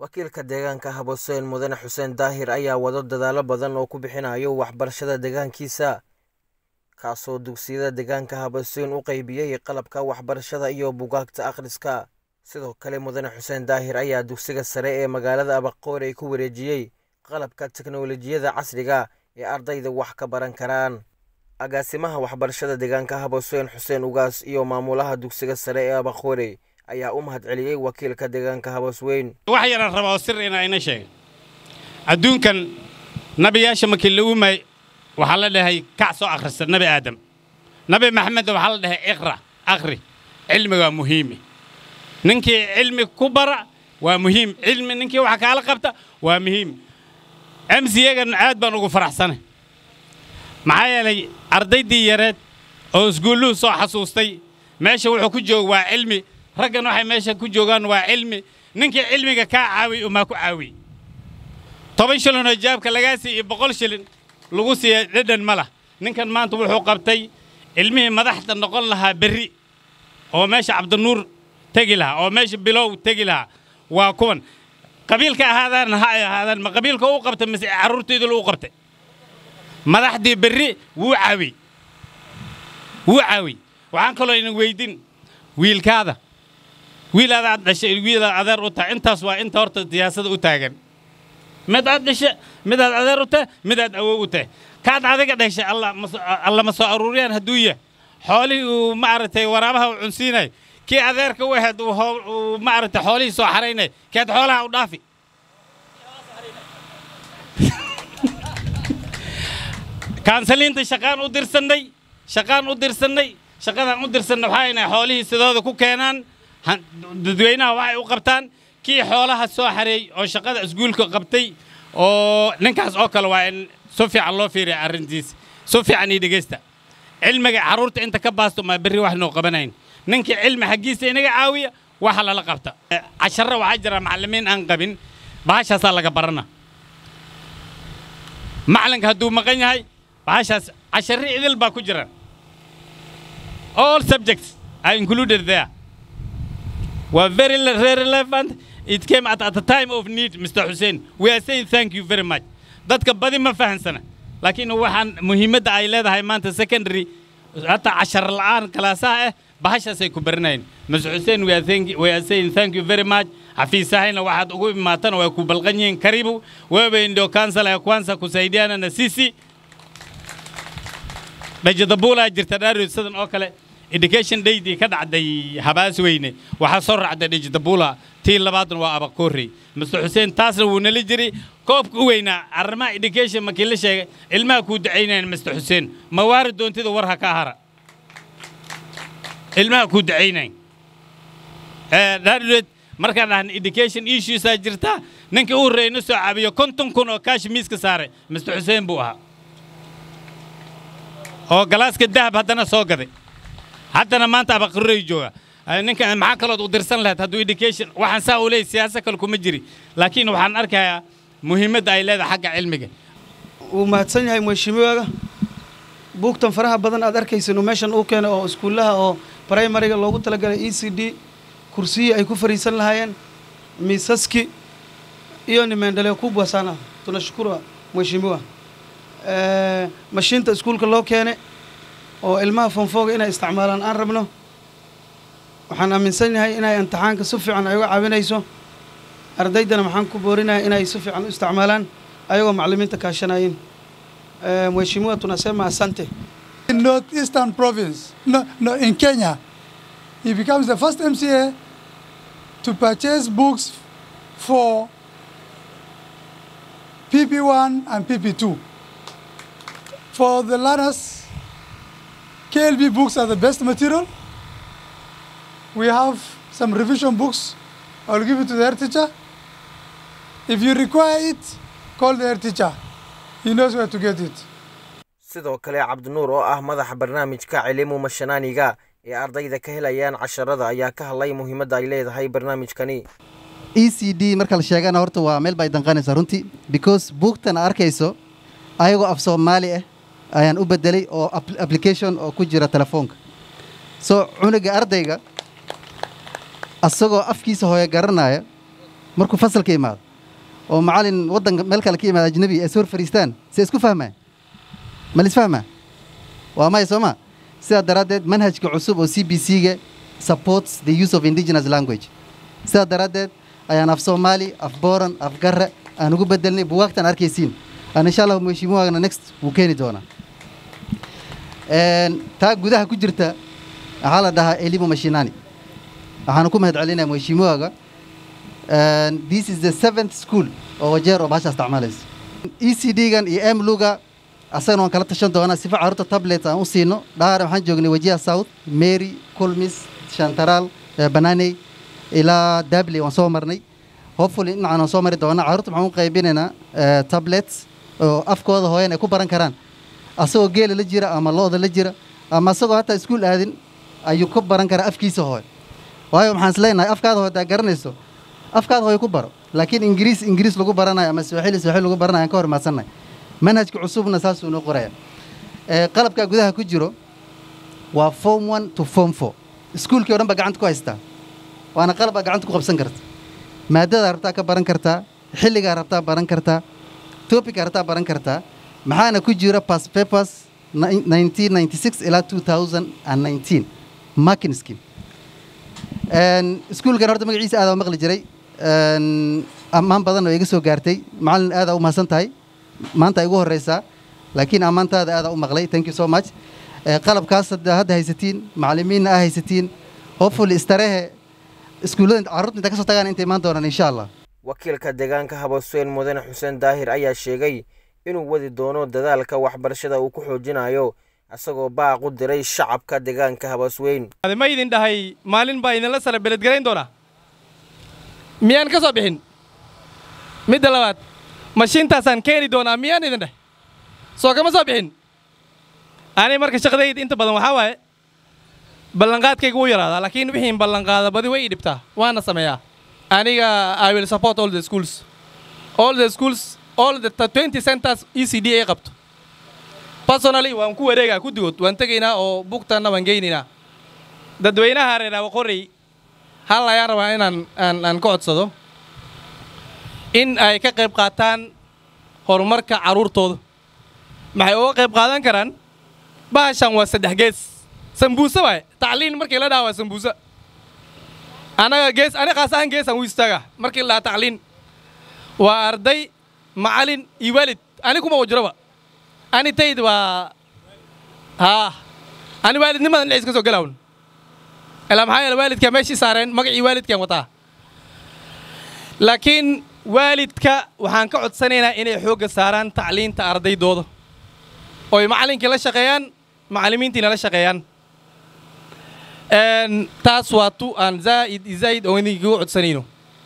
wakiilka deegaanka haboseen mudane xuseen daahir ayaa wado dadaalo badan oo ku bixinayo waxbarashada deegaankiisa kaasoo dugsiyada deegaanka haboseen u qaybiyey qalabka waxbarashada iyo bugaagta akhriska sidoo kale mudane xuseen daahir ayaa dugsiga sare ee magaalada abaqoorey ku wareejiyey qalabka teknolojiyada casriga ee ardayda wax ka baran karaan agaasimaha waxbarashada deegaanka haboseen xuseen ugaas iyo maamulaha dugsiga sare ee abaqoorey ayaa u mahad celiyey wakiilka deegaanka habosweyn wax yaran rabaa oo sir inaa ina sheega adduunkan nabiyaasha markii la umay waxaa la dhahay kac soo akhrista nabi aadam nabi maxamedna waxaa la dhahay iqra akhri cilmiga waa muhiimi ninkii cilmi ku bara waa muhiim cilmi ninkii wax kaala qabta waa muhiim mcagan aad baan ugu faraxsanay maxaa yeelay ardaydii yareed oo isguulluhu soo xasuustay meesha wuxuu ku jooga waa cilmi raggan waxay meesha ku joogaan waa cilmi ninkii cilmiga kaa caawiy umaa ku caawiy toban shilin oo jaabka lagaa siiy iyo boqol shilin lagu siiya dhedhan ma lah ninkan maanta wuxuu qabtay ilmihii madaxda noqon lahaa berri oo meesha cabdinuur tegi lahaa oo meesha bilow tegi lahaa waa kuwan qabiilka ahaadaan ha ay ahaadaan ma qabiilka u qabtay mise carruurtaydu u qabtay madaxdii berri wuu caawiy wuu caawiy waxaan kaloo ina weydin wiilkaada wiil adaad dhashay wiilaad adeer u tahay intaas waa inta horta siyaasada u taagan mid aad dhashe midaad adeer u tahay midaad awow u tahay kaad adiga dhashay alla ma soo aruuriyaan hadduu yah xoolihii uu maaragtay waraabaha u cunsiinay kii adeerka u ahayd uu maaragtay xoolihii soo xaraynay keed xoolaha u dhaafi kaansaliinta shaqaan u dirsannay shaqaan u dirsannay shaqadaan u dirsannay waxaa inay xoolihii sidooda ku keenaan dadweynaha waxay u qabtaan kii xoolaha soo xareey oo shaqada isguulka qabtay oo ninkaas oo kale waa in si fiican loo fiiriya arrintiisa si fiican ii dhegaysta cilmiga carruurta inta ka baasto maa berri wax noo qabanayn ninkii cilmi xaggiisa inaga caawiya waxa lala qabta casharra waxaa jira macallimiin aan qabin bahashaasaa laga barana macallinka hadduu maqan yahay bahashaas casharri idil baa ku jira all subjects are included there were very, very relevant. It came at, at a time of need, Mr. Hussein. We are saying thank you very much. dadka badi ma fahansana laakiin waxaan muhiimadda ay leedahay maanta secondary hataa cashar la'aan kalaasaha ah bahashaasay ku baranayeen mr xuseen we are, thank, we are saying thank you very much xafiisahayna waxaad ugu imaatana way ku balqan yihiin karibu wewe ndio kansala ya kwanza kusaidiana na sisi dhajadabulaa jirta dhaarod sidan oo kale education daydii ka dhacday habaas weyne waxaa soo raacday dhijidabula tii labaadna waa abakoorey mr xuseen taasna wuu nala jiray koobka u weynaa arrimaha education markii la sheegay ilmaha kuu dacaynayan mr xuseen ma waari doontida war ha ka hara ilmaha kuu dacaynayn dhaadheed markaan dhahan education issuesaa jirta ninkii u horreeya na soo caabiyo konton kun oo kaashi miiska saaray mr xuseen buu ahaa oo galaaska dahab haddana soo gaday haddana maanta abaqarrey jooga ninka maxaa kalood u dirsan lahayd hadduu education waxaan saa u leeyahy siyaasa kale kuma jiri laakiin waxaan arkayaa muhiimadda ay leedahay xagga cilmiga wuu mahadsan yahay mheshimiwaaga buugtan faraha badan aad arkaysan uu meeshan uu keenay oo iskuullaha oo primariga loogu talagalay e c d kursiyii ay ku fariisan lahaayeen miisaski iyo nimeendhaleo kubwa sana tunashukuru mheshimiwa mashiinta iskuulka loo keenay oo ilmaha fonfooga inay isticmaalaan aan rabno waxaan aaminsan yahay inay imtixaanka si fiican ay uga caawinayso ardaydana maxaan ku boorinahay inay si fiican u isticmaalaan ayagoo macallimiinta kaashanayin mheshimiwa tunasema asante in northeastern province no, no, in Kenya he becomes the first MCA to purchase books for PP1 and PP2 for the learners KLB books are the best material. We have some revision books. I'll give it to the head teacher. If you require it, call the head teacher. He knows where to get it. sidoo kale cabdinuur oo ah madaxa barnaamijka cilimu mashanaaniga ee ardayda ka helayaan casharada ayaa ka hadlay muhiimadda ay leedahay barnaamijkani e c d marka la sheegana horta waa meel bay danqanaysaa runtii because buugtan arkayso ayagoo af soomaali ah ayaan u bedelay oo application oo ku jira telefoonka soo cunuga ardayga asagoo afkiisa hooyo garanaya markuu fasalka imaado oo macalin waddanka meel kale ka imaada ajnabi ay soo hor fadhiistaan see isku fahmaa ma lisfahmaa waa maya soo ma sidaa daraaddeed manhajka cusub oo c b c-ga supports the use of indigenous language sidaa daraaddeed ayaan af soomaali af booran af garre aan ugu bedelnay buwaagtan arkaysiin aan insha allahu mheshimiwagana next wuu keeni doonaa Een, taa gudaha ku jirta waxaa la dhahaa elimu mashinani waxaana ku mahad celinaya mheshimiwaga Een, this is the seventh school oo wajeer oo bahasha isticmaalaysa e c d-gan iyo emluga asagana waan kala tashan doonaa sifa carruurta tablet aan u siino dhaara waxaan joognay wajiha south mary kulmis shantaraal eh, bananey ilaa dabley waan soo marnay hopefully dhinacaan waan soo mari doonaa carruurta waxaan u qaybinaynaa eh, tablets oo afkooda hooyan ay ku baran karaan asagoo geela la jira ama looda la jira ama asagoo hataa iskuul aadin ayuu ku baran karaa afkiisa hooy waayo maxaan isleenahay afkaada hooy hadaa garanayso afkaada hooy ku baro laakiin ingiriis ingiriis lagu baranayo ama swaaxili swaaxili lagu baranayo aan ka hor imaadsannahay manhajka cusubna saasuu noo qoraya Eh, qalabkaa gudaha ku jiro waa form one to form four iskuulkii o dhan baa gacanta ku haystaa waana qalab aa gacanta ku qabsan karta maadadaa rabtaa ka baran kartaa xilligaa rabtaa baran kartaa topikaa rabtaa baran kartaa maxaana ku jira past papers 1996 ilaa 2019 marking scheme Een, iskuulkan horta magaciisa aad maqli jiray Een, ammaan badan oo iga soo gaartay macallin aad u mahadsan tahay maanta ay igu horeysaa laakiin ammaantaada aad u maqlay thank you so much Eh, qalabkaas hadda hadda haysatiin macallimiinna aa haysatiin hopefully istarehe iskuullada carruurta inta ka soo tagaan inta imaan doonaan insha allah wakiilka deegaanka habasweyn mudane xuseen daahir ayaa sheegay inuu wadi doono dadaalka waxbarashada uu ku xoojinayo isagoo baaq u diray shacabka deegaanka habasweyn ma idin dhahay maalin baa idinla sara beledgarayn doonaa miyaan ka soo bixin midda labaad mashiintaasaan keeni doonaa miyaan idin dheh soo kama soo bixin ani marka shaqadayda inta badan waxaa waaye ballanqaadkayga wuu yaraadaa laakiin wixiin ballanqaada badi way ii dhibtaa waana sameeyaa aniga i will support all the schools all the schools all the 20 centers e c d ay qabto personally waan ku wareegaa guddigood waan tegaynaa oo bugtanna waan geynaynaa dadweynaha reer awaqorey hal ayaan rabaa inaan aan, aan ka codsado in ay ka qayb qaataan horumarka carruurtooda maxay uga qayb qaadan karaan bahashan waa saddex gees sambuuse waaye tacliin markii la dhaha waa sambuuse anaga gees ani qaas ahaan geesaan u istaaga markii la dhaha tacliin waa arday macalin iyo waalid ani kuma wajroba ani tayd waa haa ani waalidnimadan dhexis ka soo galawn ilaa maxaa yeele waalidkaa meeshii saareen magacii waalidkaan wataa laakiin waalidka waxaan ka codsanaynaa inay xoogga saaraan tacliinta ardaydooda oy macallinkii la shaqeeyaan macallimiintiina la shaqeeyaan Een, taas waa tu aan zaa'id iyo zaa'id oo idinkaga codsanayno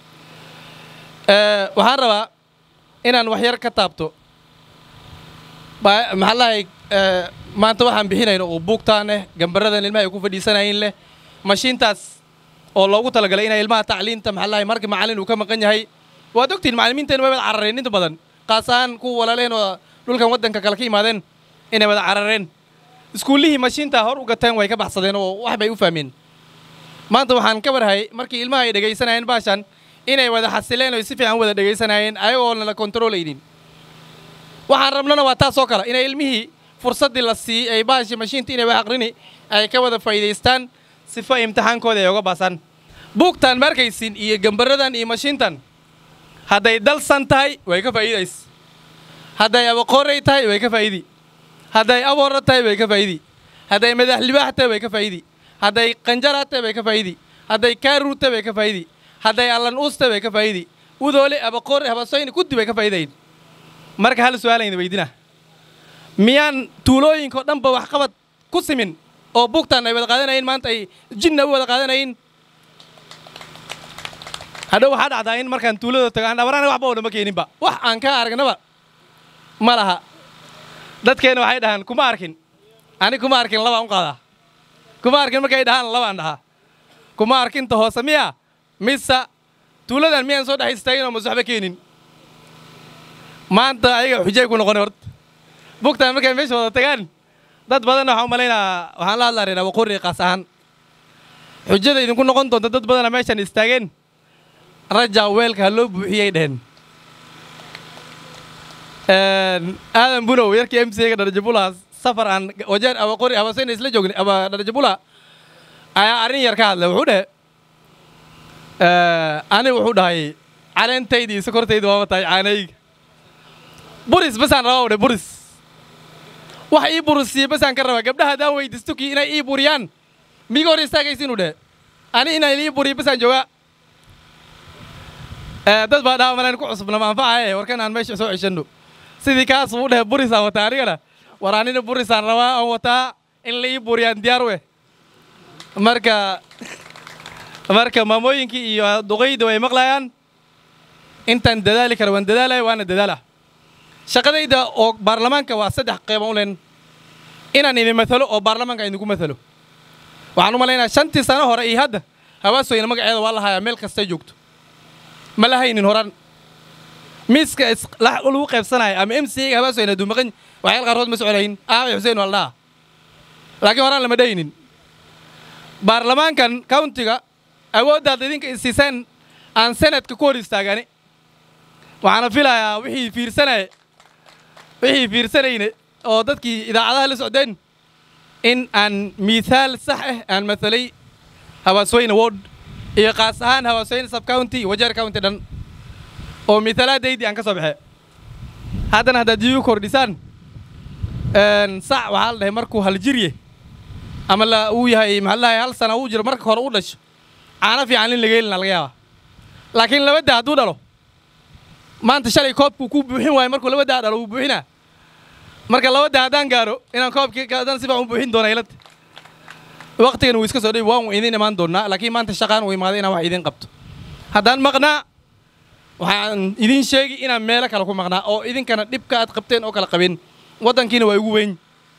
Ee, waxaan rabaa inaan wax yar ka taabto Ba- maxaa lahay maanta waxaan bixinayno oo buugtaan leh gambaradan ilmaha ay ku fadhiisanayeen leh mashiintaas oo loogu talagalay inay ilmaha tacliinta maxaa lahay markii macallin uu ka maqan yahay waad ogtihin macallimiinteena way wada carareen inta badan qaas ahaan kuwa walaaleen oo dhulkan waddanka kale ka yimaadeen inay wada carareen iskuullihii mashiinta hor u gateen way ka baxsadeen oo wax bay u fahmeen maanta waxaan ka warhayay markii ilmaha ay dhegaysanayeen baashan inay wada xasileen oo si fiican wada dhegaysanayeen ayagoona la kontroolaynin waxaan rabnana waa taas oo kale inay ilmihii fursaddii la siiyey ay baashii mashiinta inay wax aqrini ay ka wada faa'iidaystaan sifa imtixaankooda ay uga baasaan buugtaan ma arkaysin iyo gambaradan iyo mashiintan hadday dalsan tahay way ka faa'iidays hadday abaqoorey tahay way ka faa'idi hadday aboora tahay way ka faa'idi hadday madax libaax tahay way ka faa'idi hadday qanjara tahay way ka faa'idi hadday kaaruu tahay way ka faa'idi hadday allan uus tahay way ka faa'idi udoole abaqoore habasoyni kuddi way ka faa'idayn marka hal su'aalayna weydina miyaan tuulooyinka oo dhanba waxqabad ku simin oo buugtaan ay wada qaadanayeen maanta ay jinna u wada qaadanayeen hadhow waxaa dhacdaa in markaan tuulada tago aan dhabarana waxba oo dhan ma keeninba wax aan ka aragnaba ma laha dadkeena waxay dhahaan kuma arkin ani kuma arkin labaan u qaadaa kuma arkin markay dhahaan labaan dhahaa kuma arkinta hoose miya mise tuuladan miyaan soo dhex istaagin oo mas waxba keenin maanta ayaga xujay ku noqonay horta bugtaan markay meesha wada tagaan dad badanna waxaan u malaynaa waxaan la hadlaa reer waqooyi qaas ahaan xujada idinku noqon doonta dad badana meeshan istaageen rajaa weelka ha loo buuxiyey dhehen aadan bunow yarkii m c ga dharjabula safar aan wajeer aba qori aba sayna isla joogni aba dharjabula ayaa arrin yar ka hadlay wuxuu dhehe ani wuxuu dhahay caleentayda iyo sokortayda waaba tahay caanayga buris basaan rabaa dhe buris wax ii burisiiye basaan ka rabaa gabdhaha haddaan weydiisto kii inay ii buriyaan miga hor istaagaysiinu dheh ani inaan ii buriyo basaan joogaa dad baa dhaha malaan ku cusubna ma anfacaye warkan aan meesha soo ceshanno sidii kaas uu dheh burisaan wataa anigana war anina burisaan rabaa aan wataa in la ii buriyaan diyaar weh marka marka maamooyinkii iyo duqayda way maqlayaan intaan dadaali kara waan dadaalaya waana dadaala shaqadayda oo baarlamaanka waa saddex qeyban u leen inaan idin matalo oo baarlamaanka idinku matalo waxaan u malaynaya shantii sano hore iyo hadda hawaasooyna magaceeda waa lahayaa meel kastay joogto ma lahaynin horan miiska lagu qaybsanaya ama m c ga hawaasooyna hadduu maqan waxyaal qaarkood ma soconayn aabe xuseen waa la dhaha laakiin horaan lama dhaynin baarlamaankan countiga awooddaad idinka isiisaan aan senadka ku hor istaagani waxaana filayaa wixii fiirsanaya wixii fiirsanayne oo dadkii idaacadaha la socdeen in aan miithaal sax ah aan mathalay hawaasweyne ward iyo qaas ahaan hawaasweyne sub county iyo wajeer county dhan oo miithaalaadaydii aan ka soo baxee haddana haddaad iigu kordhisaan sac waxaa la dhahay markuu haljirye ama la uu yahay maxaa la dhahay hal sana uu jiro marka hore u dhasho caano fiican in laga helina laga yaabaa laakiin labada hadduu dhalo maanta shalay koobkuu ku buuxin waayo markuu labadaa dhalo wuu buuxinaa marka labada haddaan gaaro inaan koobkii haddaan si fiican u buuxin doona ilad waqtigan wuu iska soo dhawi waan idiin imaan doonaa laakiin maanta shaqaan uu imaaday inaan wax idiin qabto haddaan maqnaa waxaan idiin sheegi inaan meelo kale ku maqnaa oo idinkana dhibka aad qabteen oo kala qabin waddankiina waa igu weyn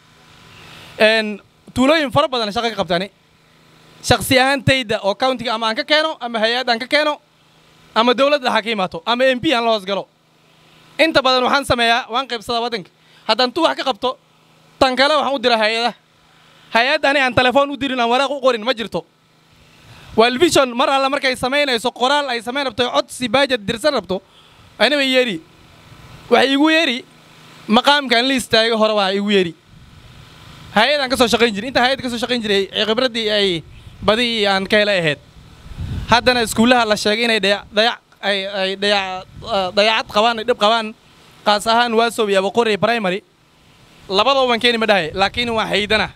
tuulooyin fara badan shaqa ka qabtaani shaksi ahaantayda oo countiga ama aan ka keeno ama hay-ad aan ka keeno ama dowladda ha ka imaato ama m p aan la hoos galo inta badan waxaan sameeyaa waan qaybsadaa waddanka haddaan tu wax ka qabto tan kale waxaan u diraa hay-adaha hay-add ani aan telefoon u dirin aan waraaq u qorin ma jirto walvision mar alla markay samaynayso qoraal ay samayn rabto codsi baajad dirsan rabto anaba yeeri waxay igu yeeri maqaamkaan la istaaga hore waa igu yeeri hay-adaan ka soo shaqayn jiray intaan hay-adda ka soo shaqayn jiray khibraddii ay badi aan ka helay ahayd haddana iskuullaha la sheegay inay dayac ay ay dayac dayacad qabaan ay dhib qabaan qaas ahaan waasow iyo abaqori primary labadaba waan keeni ma dhahay laakiin waan haydana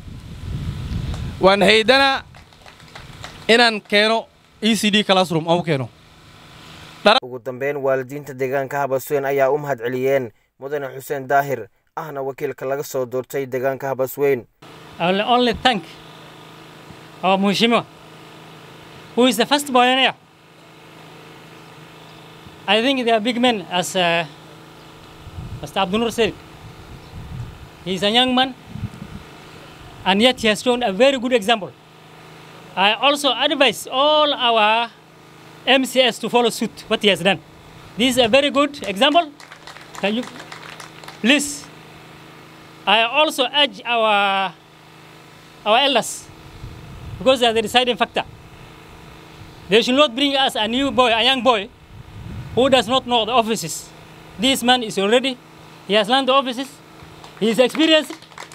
waan haydana inaan keeno e c d classroom aan u keeno ugu dambeyn waalidiinta deegaanka habasweyn ayaa u mahad celiyeen mudane xuseen daahir ahna wakiilka laga soo doortay deegaanka habasweyn I will only thank our Mheshimiwa, who is the first pioneer. I think they are big men, as uh, Mr. Abdunur said. He is a young man, and yet he has shown a very good example. I also advise all our MCS to follow suit what he has done. This is a very good example. Can you please? I also urge our our elders because they are the deciding factor. They should not bring us a new boy, a young boy, who does not know the offices. This man is already, he has learned the offices, he is experienced,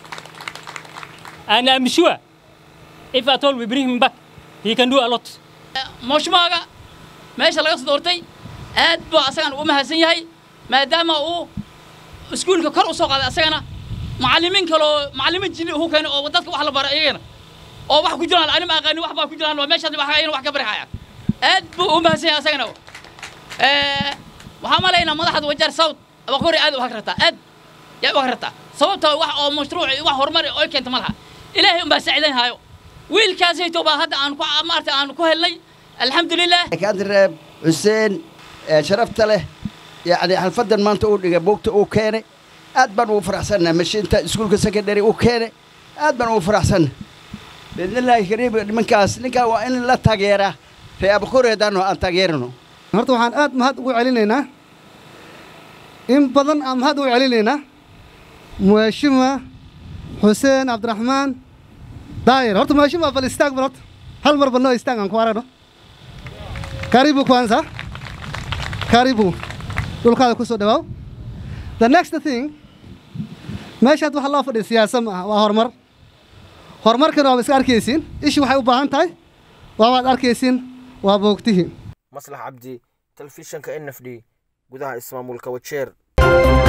and I'm sure if at all we bring him back, he can do a lot. mooshmaaga meesha laga soo doortay aad buu asagan u mahadsan yahay maadaama uu iskuulka kor u soo qaaday asagana macallimiin kaloo macallimiin jini uhu keenay oo dadka wax la bara iyagana oo wax ku jiraan anima aqaanin wax baa ku jiraan waa meeshaas wax ayana wax ka bari hayaan aad buu u mahadsan yahay asagana waxaan malaynaa madaxda wajaar south abaqori aad u hagrataa aad yaa u hagrataa sababta wax oo mashruuc wax horumar oo keenta ma laha ilaahay unbaa saacidayn haayo wiilkaasayto baa hadda aan ku maarta aan ku helnay alxamdulilah kaandireeb xuseen sharafta leh yacni xalfadan maanta uu dhigay buugta uu keenay aad baan ugu faraxsannahay mashiinta iskuulka secondary uu keenay aad baan ugu faraxsannahay biidnillaahi kariim nimankaas ninkaa waa in la taageeraa ree abakori haddaanu aan taageerano horta waxaan aad mahad ugu celinaynaa in badan aan mahad ugu celinaynaa muwaashima xuseen cabdiraxmaan daayir horta muwaashima bal istaag bal horta hal mar bal noo istaag aan ku aragno karibu kwanza karibu dhulkaada ku soo dhawaaw the next thing meeshaad waxa loo fadhiya siyaasa ma aha waa horumar horumarkana waaba iska arkaysiin ishii waxay u baahan tahay waabaad arkaysiin waa boogtihii maslax cabdi telefishanka n f d gudaha ismaamulka wajeer